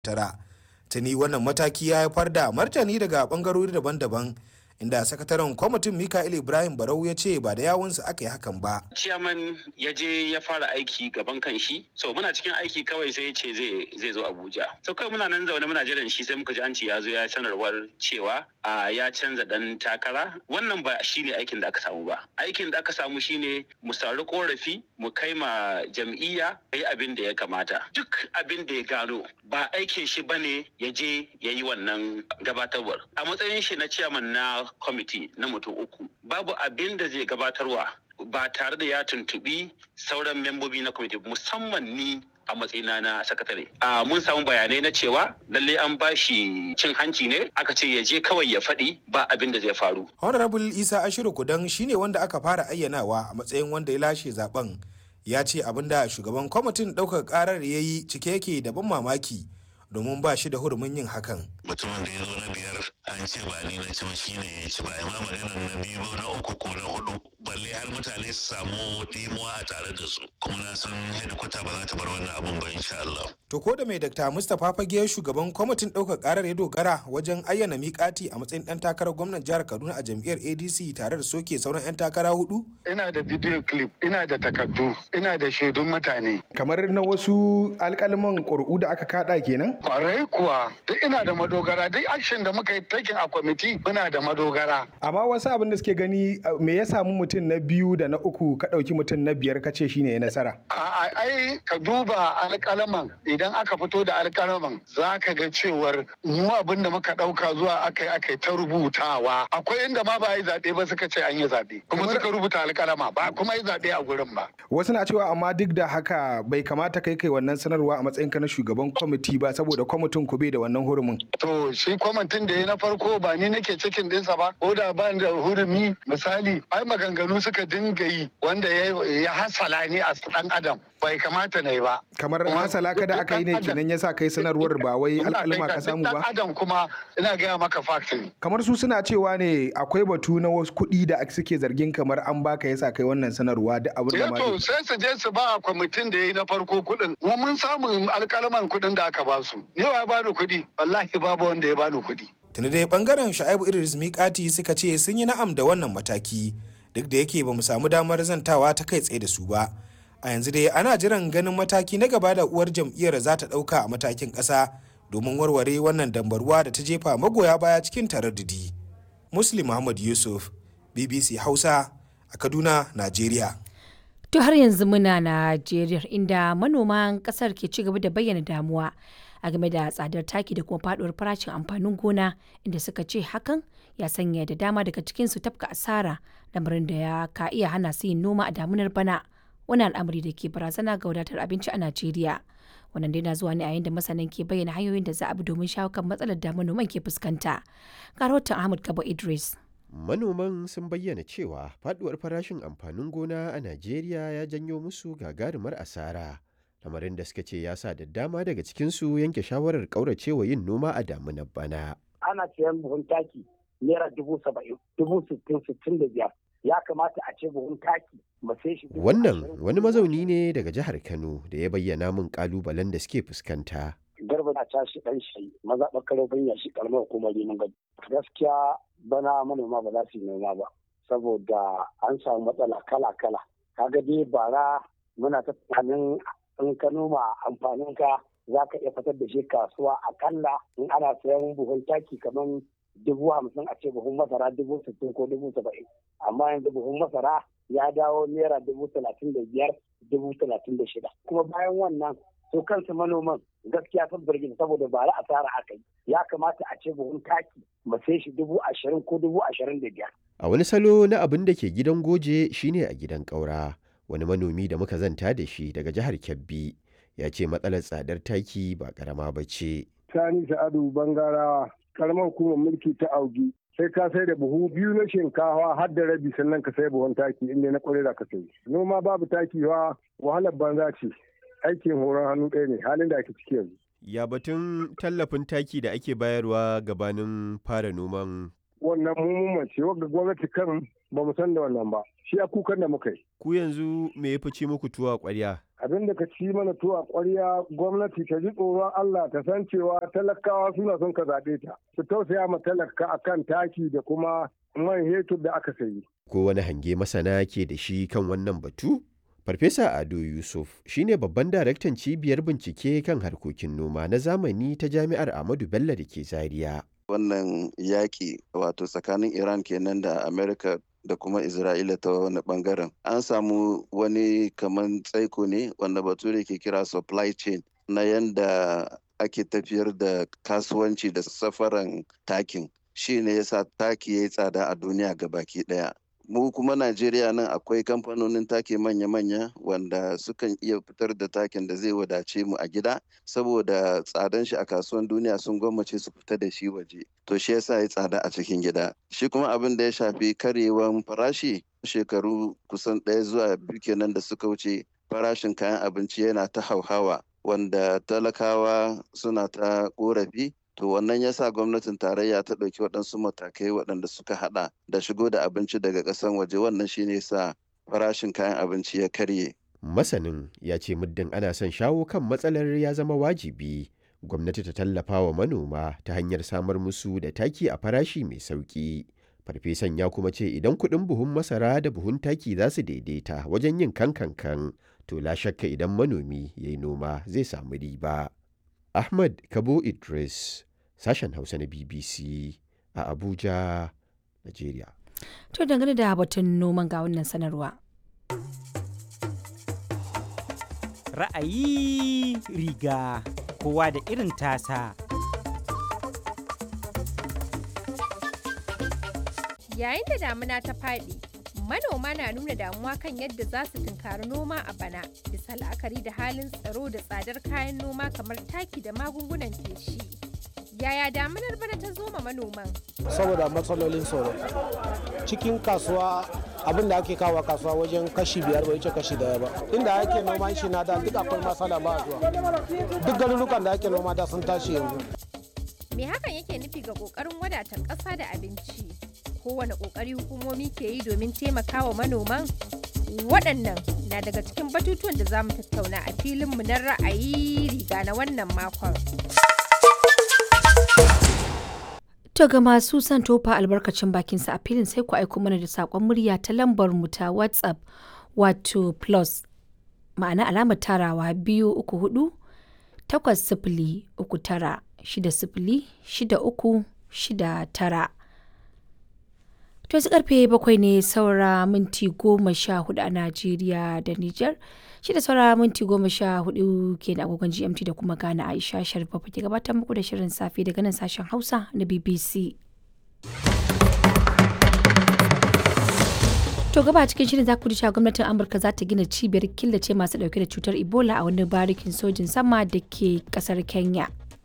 tara tuni wannan mataki ya haifar da martani daga bangarori daban-daban inda sakataren kwamitin mikael ibrahim barau ya ce ba da yawunsa aka yi hakan ba ciyaman ya je ya fara aiki gaban kan shi so muna cikin aiki kawai sai ya ce zai zo abuja so kawai muna nan zaune muna jiran shi sai muka ji an ce ya zo ya sanarwar cewa a ya canza dan takara wannan ba shine aikin da aka samu ba aikin da aka samu shine mu sari korafi mu kai ma jam'iyya yi abin da ya kamata duk abin da ya gano ba aikin shi bane ya je ya yi wannan gabatarwar a matsayin shi na ciyaman na kwamiti na mutum uku babu abin da zai gabatarwa ba tare da ya tuntubi sauran membobi na kwamiti musamman ni a matsayina na sakatare. A mun samu bayanai na cewa lalle an ba shi cin hanci ne aka ce ya je kawai ya faɗi ba abin da zai faru. Honorable Isa Ashiru Kudan shine wanda aka fara ayyanawa a matsayin wanda ya lashe zaben. Ya ce abin da shugaban kwamitin ɗaukar ƙarar ya yi cike yake da ban mamaki domin ba shi da hurumin yin hakan. Mutumin da ya zo na biyar an ce ba ni na ci ba shi ne ya ci ba amma maganar na biyu na uku ko na hudu balle har mutane su samu dimuwa a tare da su kuma na san hedikwata ba za ta bar wannan abun ba insha Allah. To ko da mai Dr. Mustapha Fage shugaban kwamitin ɗaukar ƙarar ya dogara wajen ayyana miƙati a matsayin ɗan takarar gwamnan jihar Kaduna a jam'iyyar ADC tare da soke sauran 'yan takara hudu? Ina da video clip, ina da takardu, ina da shaidun mutane. Kamar na wasu alƙalman ƙuri'u da aka kaɗa kenan? Kwarai kuwa, duk ina da madogara, duk action da muka yi taking a kwamiti muna da madogara. Amma wasu abin da suke gani me ya samu mutum na biyu da na uku ka ɗauki mutum na biyar ka ce shine ya nasara. Ai ka duba alƙalaman idan aka fito da alƙalaman za ka ga cewar mu abin da muka ɗauka zuwa aka yi aka ta rubutawa. Akwai inda ma ba yi zaɓe ba suka ce an yi zaɓe. Kuma suka rubuta alƙalama ba kuma yi zaɓe a gurin ba. Wasu na cewa amma duk da haka bai kamata kai kai wannan sanarwa a matsayinka na shugaban kwamiti ba saboda kwamitin ku bai da wannan hurumin. To shi kwamitin da ya na farko ba ni nake cikin ɗinsa ba ko da ba da hurumi misali ai maganganu suka dinga yi wanda ya hasala ni a ɗan adam bai kamata na yi ba. Kamar hasala kada aka yi ne kenan yasa kai sanarwar ba wai al'alma ka samu ba. Ɗan adam kuma ina gaya maka fact ne. Kamar su suna cewa ne akwai batu na wasu kuɗi da suke zargin kamar an baka yasa kai wannan sanarwa duk abin da ma. to sai su je su ba kwamitin da ya yi na farko kuɗin. Mu mun samu alƙalaman kuɗin da aka ba su. Ni wa ya bani kuɗi? Wallahi babu wanda ya bani kuɗi. Tuni dai bangaren Sha'ibu Idris Mikati suka ce sun yi na'am da wannan mataki duk da yake ba mu samu damar zantawa ta kai tsaye da su ba. A yanzu dai ana jiran ganin mataki na gaba da uwar jam'iyyar za ta ɗauka a matakin ƙasa domin warware wannan dambarwa da ta jefa magoya baya cikin taraddudi. Muslim Muhammad Yusuf, BBC Hausa a Kaduna, Najeriya. To har yanzu muna Najeriya inda manoman kasar ke ci gaba da bayyana damuwa a game da tsadar taki da kuma faduwar farashin amfanin gona inda suka ce hakan ya sanya da dama daga cikinsu tafka asara lamarin da ya ka iya hana su yin noma a damunar bana wani al'amari da ke barazana ga wadatar abinci a Najeriya. Wannan dai na zuwa ne a yayin da masanan ke bayyana hanyoyin da za a bi domin shawo kan matsalar da manoman ke fuskanta. Ga rahoton Ahmad Kabo Idris. Manoman sun bayyana cewa faduwar farashin amfanin gona a Najeriya ya janyo musu gagarumar asara. Lamarin da suka ce ya sa da dama daga cikinsu yanke shawarar ƙauracewa yin noma a damunar bana. Ana siyan buhun taki naira dubu saba'in, dubu sittin, sittin da biyar. Ya kamata a ce buhun taki mu sai shi. Wannan wani mazauni ne daga jihar Kano da ya bayyana min ƙalubalen da suke fuskanta. Garba na tashi ɗan shi maza ɓakar banya shi ƙaramar hukumar neman gado. Gaskiya bana manoma ba za su yi noma ba saboda an samu matsala kala-kala kaga dai bara muna ta tunanin in ka noma amfanin ka za ka iya fitar da shi kasuwa akalla in ana sayan buhun taki kamar dubu hamsin a ce buhun masara dubu sittin ko dubu saba'in amma yanzu buhun masara ya dawo naira dubu talatin da biyar dubu talatin da shida kuma bayan wannan su kansu manoman gaskiya sun birgin saboda ba ra asara aka yi ya kamata a ce buhun taki mu sai shi dubu ashirin ko dubu ashirin da biyar. A wani salo na abin da ke gidan goje shine a gidan ƙaura wani manomi da muka zanta da shi daga jihar Kebbi ya ce matsalar tsadar taki ba karama ba ce. Sani Sa'adu Bangarawa karamar hukumar mulki ta Augi sai ka sai da buhu biyu na shinkawa har da rabi sannan ka sai buhun taki inda na kwarai da ka sai. Noma babu taki wa wahalar banza ce. aikin horon hannu ɗaya ne halin da ake ciki yanzu. Ya batun tallafin taki da ake bayarwa gabanin fara noman wannan mummun ce wanda gwamnati kan ba mu san da wannan ba shi a kukan da muka yi ku yanzu me ya fice muku tuwa ƙwarya abin da ka ci mana tuwa ƙwarya gwamnati ta ji tsoron Allah ta san cewa talakawa suna son ka zaɓe ta su tausaya ma talaka akan taki da kuma man hetur da aka sayi ko wani hange masana ke da shi kan wannan batu Farfesa Ado Yusuf shine babban daraktan cibiyar bincike kan harkokin noma na zamani ta Jami'ar Ahmadu Bello da ke Zaria. Wannan yaƙi wato tsakanin Iran kenan da Amerika da kuma Isra'ila ta wani bangaren. An samu wani kaman tsaiko ne wanda bature ke kira supply chain na yanda ake tafiyar da kasuwanci da safaran takin. Shi ne yasa taki ya yi tsada a duniya ga baki ɗaya. mu kuma Najeriya nan akwai kamfanonin take manya-manya wanda sukan iya fitar da takin da zai wadace mu a gida saboda tsadan shi a kasuwan duniya sun gwammace su fita da shi waje to shi yasa ya tsada a cikin gida shi kuma abin da ya shafi karyewan farashi shekaru kusan ɗaya zuwa biyu kenan da suka wuce farashin kayan abinci yana ta hauhawa wanda talakawa suna ta korafi to wannan ya sa gwamnatin tarayya ta ɗauki waɗansu matakai waɗanda suka haɗa da shigo da abinci daga ƙasan waje wannan shine sa farashin kayan abinci ya karye. Masanin ya ce muddin ana son shawo kan matsalar ya zama wajibi gwamnati ta tallafa wa manoma ta hanyar samar musu da taki a farashi mai sauƙi. Farfesan ya kuma ce idan kuɗin buhun masara da buhun taki za su daidaita wajen yin kankankan to la shakka idan manomi ya yi noma zai samu riba. Ahmad Kabo Idris, sashen Hausa na BBC a Abuja, Najeriya. To dangane da batun noman ga wannan sanarwa. Ra'ayi riga kowa da irin tasa. Yayin da damuna ta faɗi, manoma na nuna damuwa kan yadda za su tunkari noma a bana bisa la'akari da halin tsaro da tsadar kayan noma kamar taki da magungunan feshi. Yaya damunar bana ta zo ma manoman? Saboda matsalolin tsaro. Cikin kasuwa abin da ake kawo kasuwa wajen kashi biyar bai wuce kashi daya ba. Inda ake noman shi na da duk akwai matsala ba zuwa. Duk garurukan da ake noma da sun tashi yanzu. Me hakan yake nufi ga ƙoƙarin wadata ƙasa da abinci? kowane kokari hukumomi ke yi domin taimakawa manoman waɗannan na daga cikin batutuwan da za mu tattauna a filinmu na ra'ayi riga na wannan makon. To ga masu son tofa albarkacin bakinsa a filin sai ku aiko mana da saƙon murya ta lambar mu ta WhatsApp wato plus ma'ana alamar tarawa biyu uku hudu takwas sifili uku tara shida sifili shida uku shida tara. To yanzu karfe bakwai ne saura minti goma sha hudu a Najeriya da Nijar. Shi da saura minti goma sha hudu ke da agogon GMT da kuma Ghana Aisha Sharif ke gabatar muku da shirin safe daga nan sashen Hausa na BBC. To gaba cikin shirin za ku ji cewa gwamnatin Amurka za ta gina cibiyar killace masu dauke da cutar Ebola a wani barikin sojin sama da ke kasar Kenya.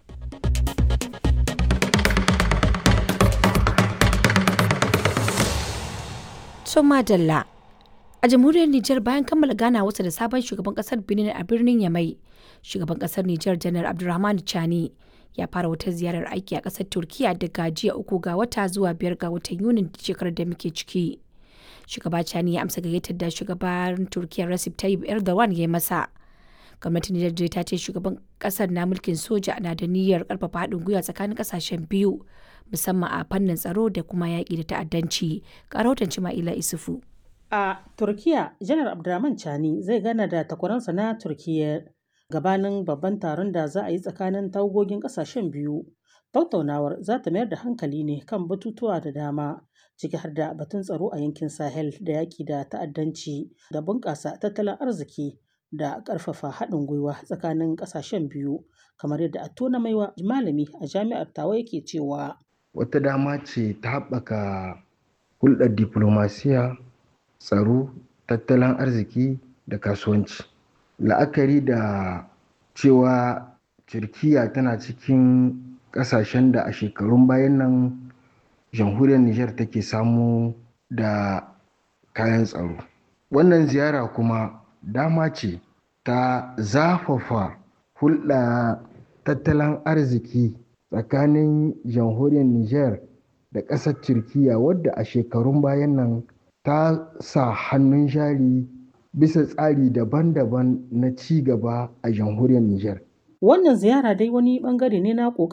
So Madalla. A jamhuriyar Nijar bayan kammala ganawarsa da sabon shugaban kasar Benin a birnin Yamai, shugaban kasar Nijar Janar Abdulrahman Chani ya fara wata ziyarar aiki a kasar Turkiya daga jiya uku ga wata zuwa biyar ga watan Yunin shekarar da muke ciki. Shugaba Chani ya amsa gayyatar da shugaban Turkiya Recep Tayyip Erdogan ya yi masa. Gwamnatin Nijar ta ce shugaban kasar na mulkin soja na da niyyar karfafa haɗin gwiwa tsakanin kasashen biyu musamman a fannin tsaro da kuma yaƙi da ta'addanci. Ƙarautan Cima'ila Isufu. A Turkiya, Janar Abdurrahman Chani zai gana da takwaransa na Turkiyya gabanin babban taron da za a yi tsakanin tawagogin ƙasashen biyu. Tattaunawar za ta mayar da hankali ne kan batutuwa da dama, ciki har da batun tsaro a yankin Sahel da yaƙi da ta'addanci da bunƙasa tattalin arziki da ƙarfafa haɗin gwiwa tsakanin ƙasashen biyu, kamar yadda a tona maiwa malami a jami'ar tawa yake cewa. Wata dama ce ta haɓaka hulɗar diplomasiya tsaro tattalin arziki da kasuwanci la'akari da cewa turkiya tana cikin ƙasashen da a shekarun bayan nan jamhuriyar nijar take samu da kayan tsaro wannan ziyara kuma dama ce ta zafafa hulɗa tattalin arziki tsakanin jamhuriyar nijar da ƙasar Turkiyya wadda a shekarun bayan nan ta sa hannun jari bisa tsari daban-daban na ci gaba a jamhuriyar Nijar. Wannan ziyara dai wani bangare ne na